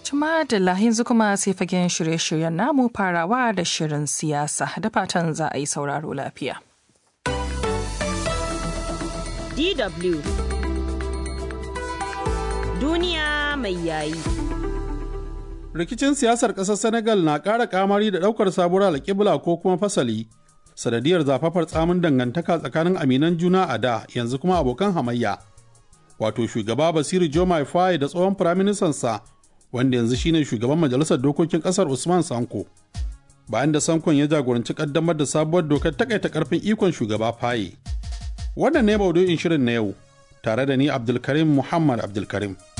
Tuma da yanzu kuma sai fagen shirye-shiryen namu farawa da shirin siyasa da fatan za a yi sauraro lafiya. DW Duniya mai yayi. Rikicin siyasar ƙasar Senegal na ƙara kamari da ɗaukar sabuwar alƙibla ko kuma fasali, sanadiyar zafafar tsamin dangantaka tsakanin aminan juna a da yanzu kuma abokan hamayya. Wato shugaba Basiru Jomai Faye da tsohon firaministansa wanda yanzu shine shugaban majalisar dokokin ƙasar Usman Sanko. Bayan da Sankon ya jagoranci ƙaddamar da sabuwar dokar takaita ƙarfin ikon shugaba Faye. Wannan ne maudu'in shirin na yau, tare da ni Abdulkarim Muhammad Abdulkarim.